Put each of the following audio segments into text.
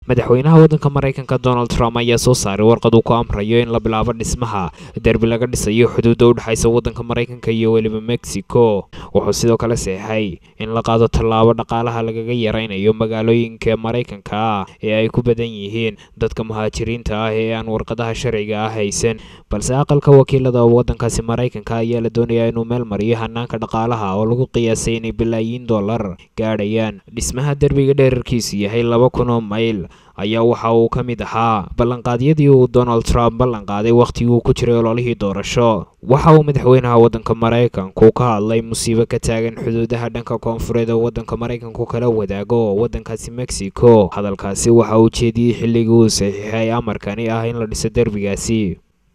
madaxweynaha waddanka maraykanka donald trump ayaa soo saaray warqad uu ku amrayo in la bilaabo dhismaha derbi laga dhisayo xuduudda u dhexaysa waddanka maraykanka iyo weliba mexico wuxuu sidoo kale seexay in la qaado tallaabo dhaqaalaha lagaga yaraynayo magaalooyinka maraykanka ah ee ay ku badan yihiin dadka muhaajiriinta ah ee aan warqadaha sharciga ah haysan balse aqalka wakiilada waddankaasi maraykanka ayaa la doonayaa inuu meel mariyo hanaanka dhaqaalaha oo lagu qiyaasay inay bilaayiin dollar gaadhayaan dhismaha derbiga dherarkiisu yahay laba kun oo mayl ayaa waxa uu ka mid ahaa ballanqaadyadii uu donald trump ballanqaaday wakhtigii uu ku jiray ololihii doorasho waxa uu madaxweynaha waddanka maraykanku ka hadlay musiibo ka taagan xuduudaha dhanka koonfureed oo waddanka maraykanku kala wadaago waddankaasi mexico hadalkaasi waxa uu jeediyey xilligii uu saxiixay amarkani ah in la dhiso derbigaasi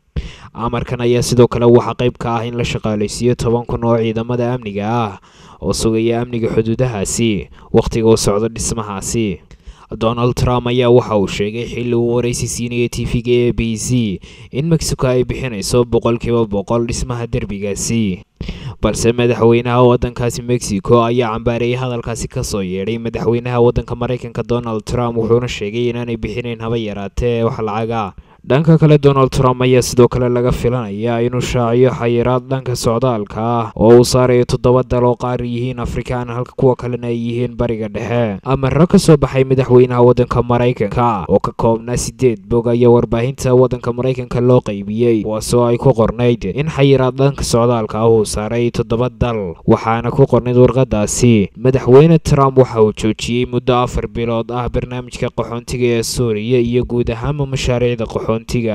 amarkan ayaa sidoo kale waxaa qayb ka ah in la shaqaalaysiiyo toban kun oo ciidamada amniga ah oo sugaya amniga xuduudahaasi wakhtiga uu socdo dhismahaasi donald trump ayaa waxa uu sheegay xilli uu waraysi siinayay tv-ga a b c in mexico ay bixinayso boqolkiiba boqol dhismaha derbigaasi balse madaxweynaha waddankaasi mexico ayaa cambaarayay hadalkaasi kasoo yeedhay madaxweynaha waddanka maraykanka donald trump wuxuuna sheegay inaanay bixinayn haba yaraatee wax lacaga dhanka kale donald trump ayaa sidoo kale laga filanayaa inuu shaaciyo xayiraad dhanka socdaalka ah oo uu saarayo toddoba dal oo qaar yihiin afrikaan halka kuwa kalena ay yihiin bariga dhexe amaro ka soo baxay madaxweynaha waddanka maraykanka oo ka koobnaa sideed bog ayaa warbaahinta waddanka maraykanka loo qaybiyey kuwaasoo ay ku qornayd in xayiraad dhanka socdaalka ah uu saaray toddoba dal waxaana ku qornayd warqadaasi madaxweyne trump waxa uu joojiyey muddo afar bilood ah barnaamijka qaxoontiga ee suuriya iyo guud ahaanba mashaariicda qaxoon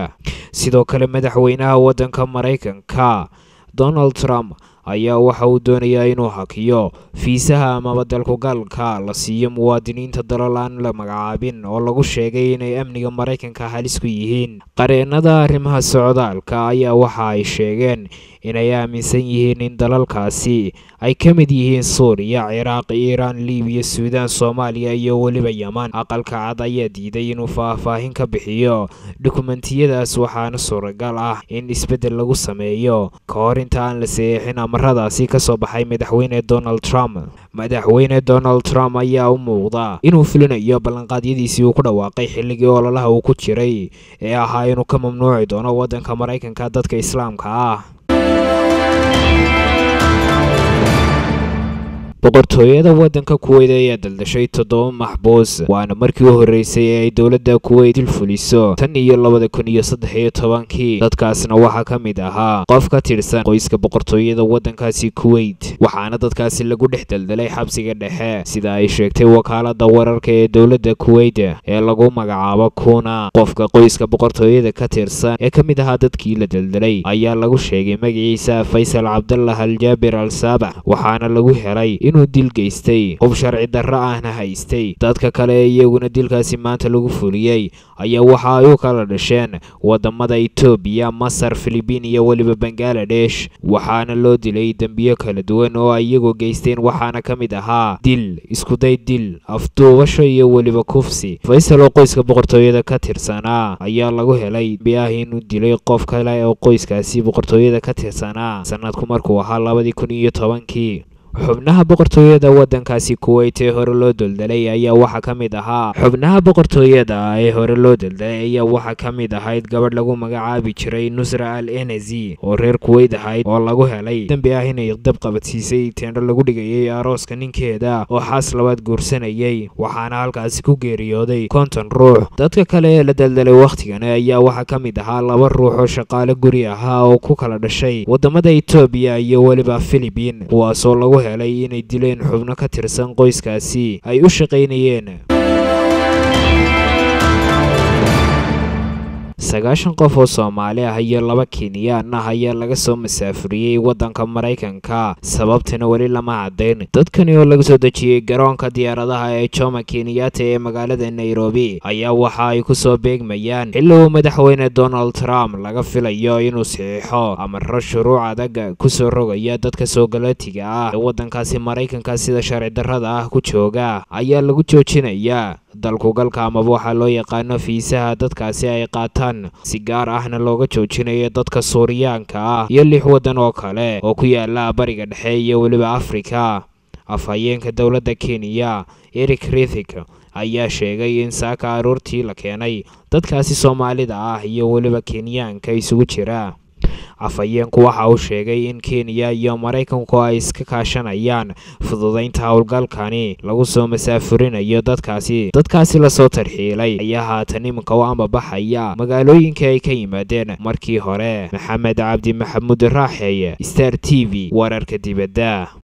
sidoo kale madaxweynaha waddanka maraykanka donald trump ayaa waxa uu doonayaa inuu hakiyo fiisaha amaba dalkugalka la siiyo muwaadiniinta dalal aan la magacaabin oo lagu sheegay inay amniga maraykanka halis ku yihiin qareennada arrimaha socdaalka ayaa waxa ay sheegeen inay aaminsan yihiin in dalalkaasi ay ka mid yihiin suuriya ciraaq iiraan libiya suudaan soomaaliya iyo weliba yeman aqalka cad ayaa diiday inuu faahfaahin ka bixiyo dukumentiyadaas waxaana suuragal ah in isbeddel lagu sameeyo ka hor inta aan la saeexin amaradaasi ka soo baxay madaxweyne donald trump madaxweyne donald trump ayaa u muuqda inuu fulinayo ballanqaadyadiisii uu ku dhawaaqay xilligii ololaha uu ku jiray ee ahaa inuu ka mamnuuci doono waddanka maraykanka dadka islaamka ah boqortooyada waddanka kuweyt ayaa daldashay toddoba maxbuus waana markii u horreysay ee ay dowladda kuweyt dil fuliso tan iyo labada kun iyo saddex iyo tobankii dadkaasna waxaa ka mid ahaa qof ka tirsan qoyska boqortooyada waddankaasi kuweyt waxaana dadkaasi lagu dhex daldalay xabsiga dhexe sida ay sheegtay wakaalada wararka ee dowladda kuweyt ee lagu magacaabo kuna qofka qoyska boqortooyada ka tirsan ee ka mid ahaa dadkii la daldalay ayaa lagu sheegay magaciisa faysal cabdallah aljaabir al saabax waxaana lagu helay inuu dil geystay hub sharci darro ahna haystay dadka kale ee iyaguna dilkaasi maanta lagu fuliyey ayaa waxa ay u kala dhasheen wadamada etoobiya masar filibiin iyo weliba bangaladesh waxaana loo dilay dembiyo kala duwan oo ay iyagu geysteen waxaana ka mid ahaa dil iskuday dil afduubasho iyo weliba kufsi faysal oo qoyska boqortooyada ka tirsanaa ayaa lagu helay biah inuu dilay qof kale oo qoyskaasi boqortooyada ka tirsanaa sanadku markuu ahaa labadii kun iyo tobankii xubnaha boqortooyada waddankaasi kuweyt ee hore loo daldalay ayaa waxaa ka mid ahaa xubnaha boqortooyada ee hore loo daldalay ayaa waxaa ka mid ahayd gabadh lagu magacaabi jiray nusra al enezi oo reer kuweyt ahayd oo lagu helay dembi ah inay dab qabadsiisay teendho lagu dhigayay arooska ninkeeda oo xaas labaad guursanayay waxaana halkaasi ku geeriyooday konton ruux dadka kale ee la daldalay wakhtigani ayaa waxaa ka mid ahaa laba ruux oo shaqaale guri ahaa oo ku kala dhashay wadamada etoobiya iyo weliba filibiin kuwaasoo lagu helay inay dileen xubno ka tirsan qoyskaasi ay u shaqaynayeen sagaashan qof oo soomaali ah iyo laba kenyaan ah ayaa laga soo masaafuriyey waddanka maraykanka sababtana weli lama caddayn dadkani oo laga soo dejiyey garoonka diyaaradaha ee jomo kenyatta ee magaalada nairobi ayaa waxa ay ku soo beegmayaan xilli uu madaxweyne donald trump laga filayo inuu saxiixo amaro shuruuc adag kusoo rogaya dadka soogalootiga ah ee waddankaasi maraykanka sida sharci darrada ah ku jooga ayaa lagu joojinayaa dalkugalka amaba waxaa loo yaqaano fiisaha dadkaasi ay qaataan si gaar ahna looga joojinayo dadka suuriyaanka ah iyo lix waddan oo kale oo ku yaala bariga dhexe iyo weliba afrika afhayeenka dowladda kenya eric rithik ayaa sheegay in saaka aroortii la keenay dadkaasi soomaalida ah iyo weliba kenyaanka isugu jira afhayeenku waxa uu sheegay in kenya iyo maraykanku ay iska kaashanayaan fududaynta howlgalkani lagu soo masaafurinayo dadkaasi dadkaasi lasoo tarxiilay ayaa haatan iminka u ambabaxaya magaalooyinkii ay ka yimaadeen markii hore maxamed cabdi maxamuud raaxeeye star t v wararka dibadda